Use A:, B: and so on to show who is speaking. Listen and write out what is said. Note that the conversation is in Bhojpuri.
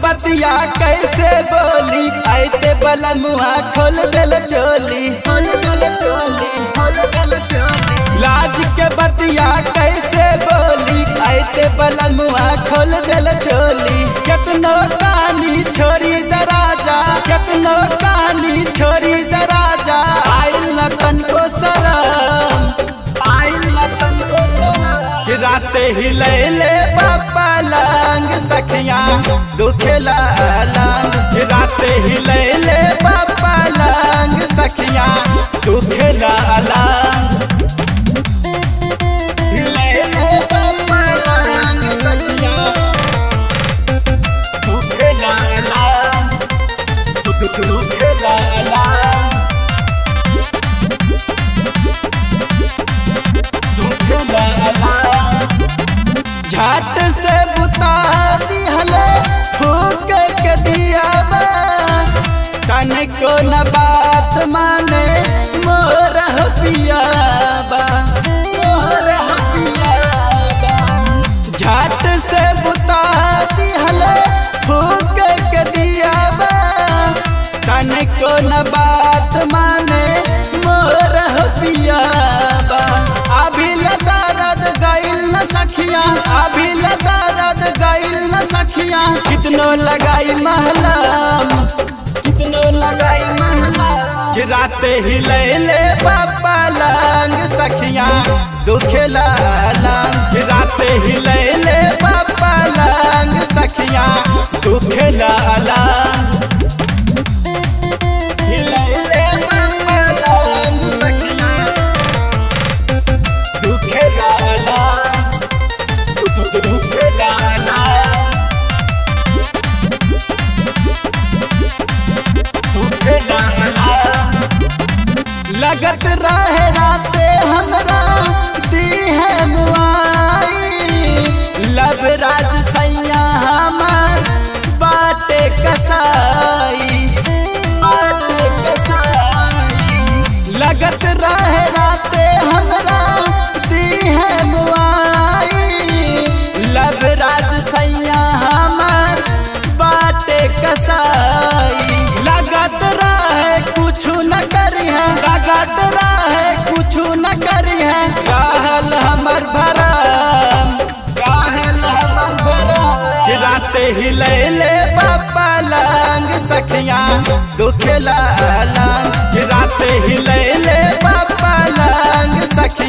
A: बतिया कैसे बोली आते बला मुआ खोल दिल चोली खोल दिल चोली खोल दिल चोली लाज के बतिया कैसे बोली आते बला मुआ खोल दिल चोली कितनो कानी छोरी दराजा कितनो कानी छोरी दराजा आइल न तनको शरम आइल न तनको शरम कि राते हिलैले बाबा लंग सखिया दुखेला लंग कि राते हिलैले बाबा लंग सखिया दुखेला लंग हिलैले बाबा लंग सखिया दुखेला लंग दुखेला लंग दुखेला लंग झट से बुता दिहले फूक के दिया कन को न बात माने मोर पियाबा मोर पियाबा झट से बुता दिहले फूक के दिया कन को न बात माने मोर पियाबा अभी लगा रद गइल न सखिया अभी लगा रद गइल न सखिया कितनो लगाई महलम कितनो लगाई महलम कि राते हिलैले बाबा लंग सखिया दुखेला लंग कि राते हिलैले बाबा लंग सखिया दुखेला लंग हिलैले बाबा लंग सखिया दुखेला लंग दुखेला लंग दुखेला लंग लगत रहे राते हमरा दी है मुआई लब राज सैया हमार बाटे कसाई बाटे कसाई लगत रहे राते हमरा दी है मुआई लब राज सैया हमार बाटे कसाई लगत रहे कुछ न करी है लगत रहे कुछ न करी है कहल हमर भरम कहल हमर भरम कि राते हिलैले बाबा लंग सखिया दुखेला लंग कि राते हिलैले बाबा लंग सखिया